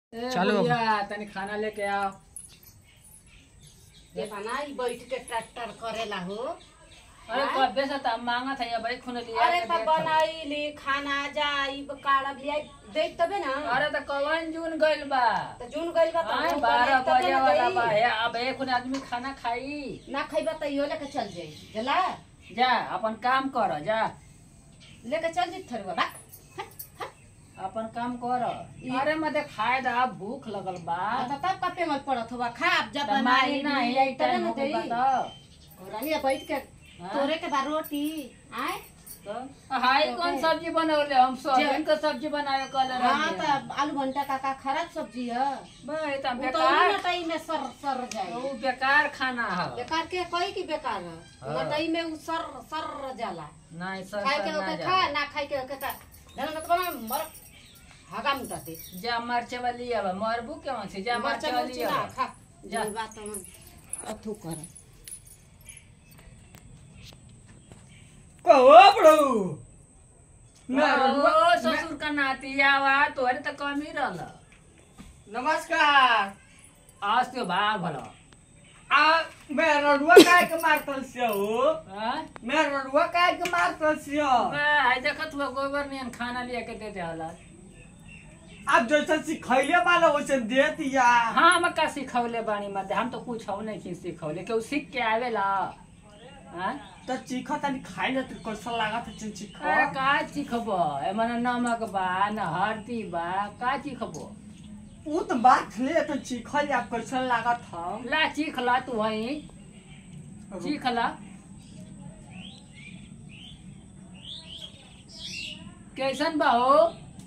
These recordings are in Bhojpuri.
ए, चलो। भैया तनी खाना लेके आओ ये बना ई बैठ के ट्रैक्टर करेला हो अरे हाँ? कब्बे से तो हम मांगा था ये भाई खून लिया अरे के तब देख। बनाई ली खाना जाई काड़ा भी आई देख तबे ना अरे तो कवन जून गइल बा तो जून गइल बा आए तो बारह तबे बजे ना वाला गई। बा हे, अब एक खून आदमी खाना खाई ना खइबा त इहो लेके चल जाई जला जा अपन काम कर जा लेके चल जी थरवा बा अपन काम कर अरे मते खाए दा भूख लगल बा त तब कपे मत पड़त हुआ खा अब जब त मारी बनाई ना ली, यही तबे टाइम ना हो गइल बा देई। तो और रानी बैठ के हाँ? तोरे के बा रोटी आए तो हाय तो कौन के? सब्जी बनौले हम जे- सोयाबीन के सब्जी बनावे कल हाँ त आलू भंटा का का खराब सब्जी है भाई त उ तो बेकार नटाई में सर सर जाई उ बेकार खाना है बेकार के कही कि बेकार है हाँ। नटाई में उ सर सर जाला नहीं सर खाए सर के ना ओके जा खा ना खाए के ओके खा धन मत बना मर हगा मुटाते जा मरचे वाली अब मरबू क्यों छे जा मरचे मरचा वाली मुर्ची ना अब खा जा। जा बात हम अथु कर कहो बड़ू ओ ससुर का नाती आवा तोहरे तो कम ही रहल नमस्कार आज तो भाग भलो आ मैं रडुआ काय के मारतल से हो हाँ? मैं रडुआ काय के मारतल से हो भाई देखत हुआ गोबर नियन खाना लिया के देते हला आप जैसे सिखैले वाला वैसे दे दिया हाँ हम का सिखौले बानी मत हम तो कुछ हो नहीं सिखौले केहू सीख के आवेला हाँ? तो चीख तनी खाई ले तो कैसा लागत है चन चीख अरे का चिखब एमन नमक बा न हल्दी बा का चिखब उ तो बात ले तो चीखल आप कैसा लागत है ला चीख ला तू वही चीख ला कैसन बा हो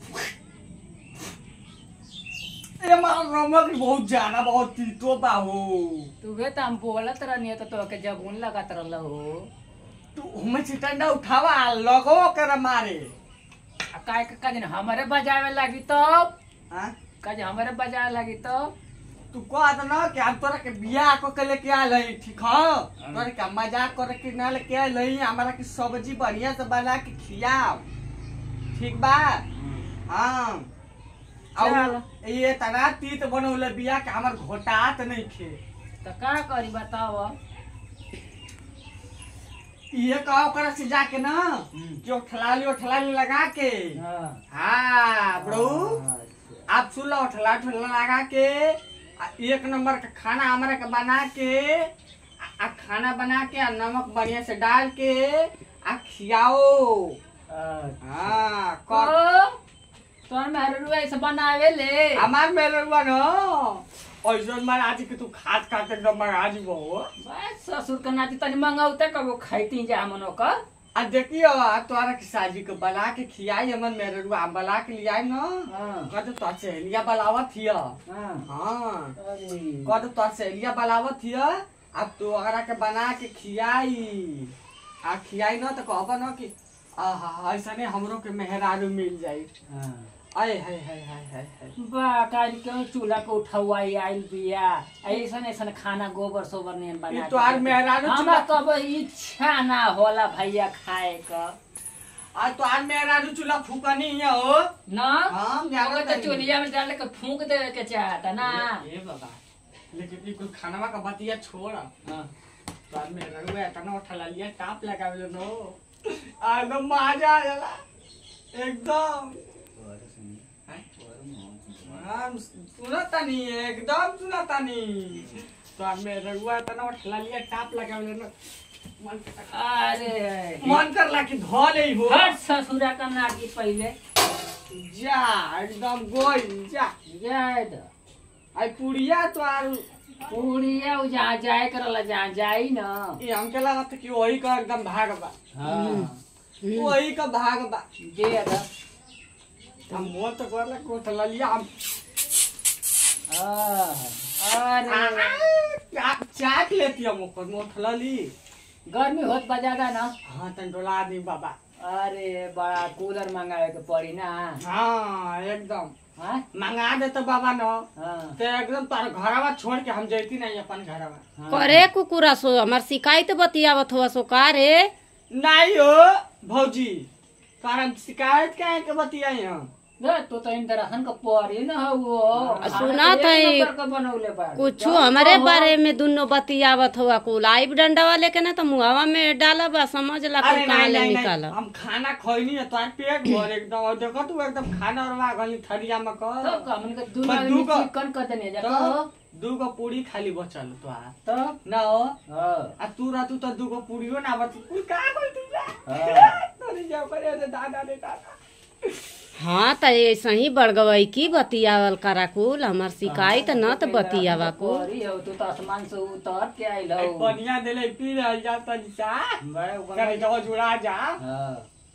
ये मार नमक बहुत ज्यादा बहुत तीतो बा हो तुहे तो हम बोलत रहनी तो तोके जबून लगत रहल हो तू हमें चिटंडा उठावा लगो कर मारे आ काय के कजन हमारे बजावे लगी तो हाँ कज हमारे बजावे लगी तो तू कह ना कि हम तोरा के बियाह को के लेके आल हई ठीक है तोरा के मजाक करे के ना लेके आल हई हमारा की सब्जी बढ़िया से बना के खियाओ ठीक बा हाँ और ये तना तीत बनौले बिया के हमर घोटात नहीं खे तो का करी बताओ ये कहो कर से जाके ना कि उठलाली उठलाली लगा के हाँ हाँ बड़ू अच्छा। आप सुन लो उठला उठला लगा के आ एक नंबर का खाना हमारा के बना के आ आ खाना बना के आ नमक बढ़िया से डाल के आ खियाओ अच्छा। हाँ कर तो तोर मेहरू ऐसे बनावे ले हमार मेरे हुआ न ऐसा महाराज के तू खात खाते एकदम महाराज वो बस ससुर के नाती तनी मंगौते कबो खैती जा मनो का आ देखियो आ तोरा के साजी के बना के खियाई हमन मेरे रुआ हम बना के लियाई न हाँ कद तो सहेलिया बलावत हिया हाँ हाँ अरे कद तो सहेलिया बलावत हिया अब तो अगरा के बना के खियाई आ खियाई न तो कहब न कि आहा ऐसा ने हमरो के मेहरारू मिल जाई हाँ आय हाय हाय हाय हाय हाय बा काल क्यों चूल्हा को उठवाई आइल बिया ऐसन ऐसन खाना गोबर सोबर नियन बना ई के तो आर देते। मेहरारू हमरा चूल्हा- कब इच्छा ना होला भैया खाए का आ तो आर मेहरारू चूल्हा फूकनी है हो ना हाँ, ओके जानत तो हई। चूल्हा में डाल के फूंक देवे के चाहता ना ए ए बाबा लेकिन ई कुल खानवा का बतिया छोड़ हाँ। बाद में रहुआ तना उठा लिया टाप लगावे नो आ एकदम मजा आ जाला एकदम हाँ, सुनता नहीं एकदम सुनता नहीं तो अब में रहुआ तना उठा लिया टाप लगावे नो मन कर- अरे मन करला कि धो ले हो हट ससुरा का नाटी पहले जा एकदम गोई जा जाए दो आई पुड़िया तो आर पूड़िया उ जहाँ जाए करला जहाँ जाई ना ये हमके लगत कि वही का एकदम भाग बा हाँ वही का भाग बा दे दो हम मोर तो करला कोट लिया हम आह, अरे चा- चाट लेती हम ऊपर मोट ली गर्मी होत बा ज्यादा ना हाँ तन डोला दी बाबा अरे बड़ा कूलर मंगावे के पड़ी ना हाँ एकदम हाँ मंगा दे तो बाबा न हाँ तो एकदम तार घरवा छोड़ के हम जैती नहीं अपन घरवा हाँ। करे कुकुरा सो हमार शिकायत बतियावत हुआ सो का रे नहीं हो भौजी तार हम शिकायत काहे के बतियाई हम रे तो तो इंद्रासन का परी न हो आ, सुना तई, बनौले बा कुछ हमारे बारे में दुनो बतियावत हुआ कुल आइब डंडा लेके ना तो मुहावा में डाला बा समझ ला अरे कुल कहाँ नहीं ले नहीं निकाला नहीं हम खाना खैनी है तोर पेट भर एकदम और देखो तू एकदम खाना और गली थरिया में तो कर कमन के दू बस आदमी दू को- चिकन कर देने जा तो तो दू गो पूरी खाली बचल तो तो ना हो हां आ तू रहतू तो दू गो पूरियो ना बच कुल का कोई तू जा हाँ। तोरी जा करे रे दादा रे दादा हाँ तो ऐसा ही बड़गवई की बतियावल करा कुल हमार शिकायत न तो बतियावा कुल परी हो तू तो आसमान से उतर के आइल एक हो बढ़िया देले पी रहल जा तनी सा बड़े करे उगम- जो जुड़ा जा हाँ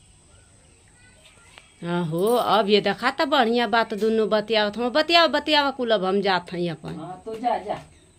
हाँ हो अब ये देखा तो बढ़िया बात दुनो बतियावत हम बतियावा बतियावा कुल अब हम जात हई अपन हाँ तू जा जा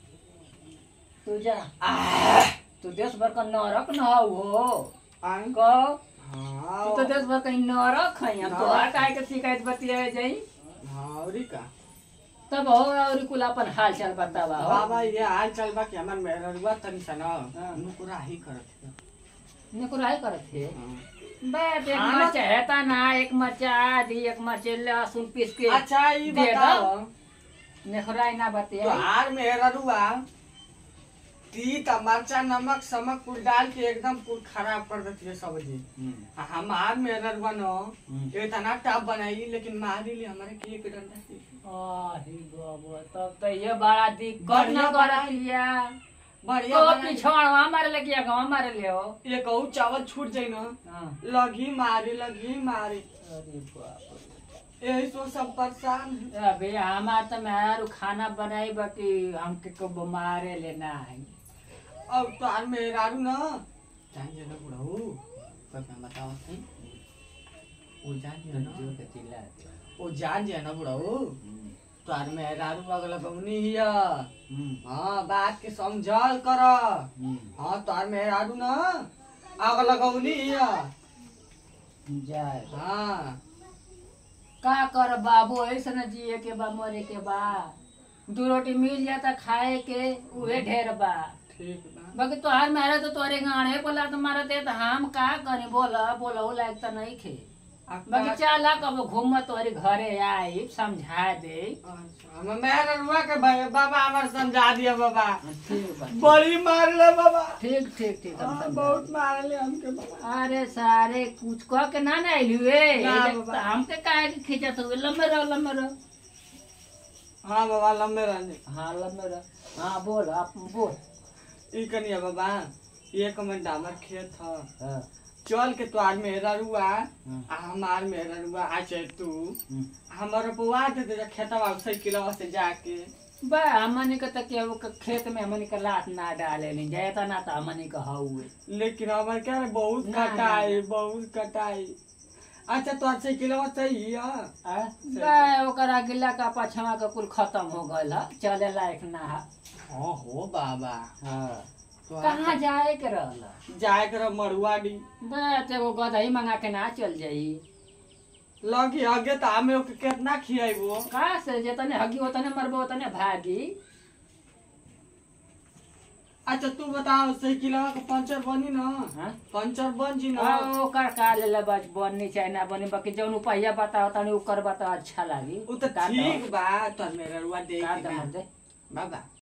तू जा तू देश भर का नरक न हो आन को हां तू तो देश भर का नरक है हम तो हर काय के शिकायत बतियावे जाई हां औरी का तब हो और कुल अपन हाल चाल बतावा हो बाबा ये हाल चल बा कि हमर मेहररुआ तनी सा ना हाँ। नुकुरा ही करत है ने कुराई करत थे हाँ। बस एक हाँ। मरचा हेता ना एक मरचा आदि एक मरचा लहसुन पीस के अच्छा ई दे बताओ नेखराई ना तो बतिया हार मेहररुआ तीत मरचा नमक समक कुल डाल के एकदम कुल खराब कर देती है सब्जी आ हमार मेहररुआ न इतना टप बनाई लेकिन मारी ले हमारे के एक डंडा से। आही बाबा तब तो ये बड़ा दिक्कत बढ़िया न बना- कर लिया बढ़िया तो बनाई। पिछड़वा मारे लगी गाँव मारे ले हो ये कहू चावल छूट जाई ना हाँ। लगी मारी लगी मारी अरे बाप रे। यही सो सब परेशान है। अबे हमार तो मैं खाना बनाई बाकी हमके को बीमारे लेना है अब तार मेहरारू न जान जे न बुढ़ऊ कब मैं बताओ सही वो जान जे न वो जान जे न बुढ़ऊ तार मेहरारू अगला गौनी हिया हाँ बात के समझल कर हाँ तार मेहरारू न अगला गौनी हिया जाए हाँ का कर बाबू ऐसे न जिए के बा मरे के बा दू रोटी मिल जाता खाए के उहे ढेर बा ठीक बा बाकी तोहार मेहरा तो तोरे गाड़े बोला तो मारा दे तो हम का करी बोला बोला वो लायक तो नहीं खे अब बाकी का- चला कब घूम तोरे घरे आई समझा दे अच्छा, हम मेहरारूआ के भाई बाबा हमार समझा दिया बाबा ठीक बा बड़ी मार ले बाबा ठीक ठीक ठीक हम हाँ, समझा बहुत देब। मार ले हमके बाबा अरे सारे कुछ कह के ना ना आइलुए ना एजे बाबा। तो हमके काहे के खींचत हुए लंबे रहो लंबे रहो हाँ बाबा लंबे रहने हाँ लंबे रहो हाँ बोल आप बोल ई कनिया बाबा एक मिनट हमर खेत ह हाँ, चल के तोहार मेहरारूआ हाँ, आ हमार मेहरारूआ आ चाहे तू हम्म। हमर रोपवा दे दे खेतवा साइकिलवा से जाके बा हमनी के तो केहू के खेत में हमनी के लात ना डाले नहीं जाए तो ना तो हमनी के हउए लेकिन हमर क्या रे बहुत ना, ना, कटाई बहुत कटाई अच्छा तोहार साइकिलवा सही है आ? बा ओकरा गिला का पछवा के कुल खत्म हो गल ह चले लायक ना ह हाँ हो बाबा हाँ। तोहार कहाँ जाए के रहल जाए कर मड़ुआडी बस एगो गदही मंगा के ना चल जाई लगी आगे तो हमें ओके कितना खियाइबो का से जेतने हगी ओतने मरबो ओतने भागी अच्छा तू बताओ साइकिलवा के पंचर बनी ना हाँ? पंचर बन जी ना आ, ओकर का ले बच बनी चाहे ना बनी बाकी जौन उपाया बताओ तनी ओकर बता अच्छा लागी उ तो का दो? ठीक बा तोर मेहरारूआ दे का के दो ना। दे बाबा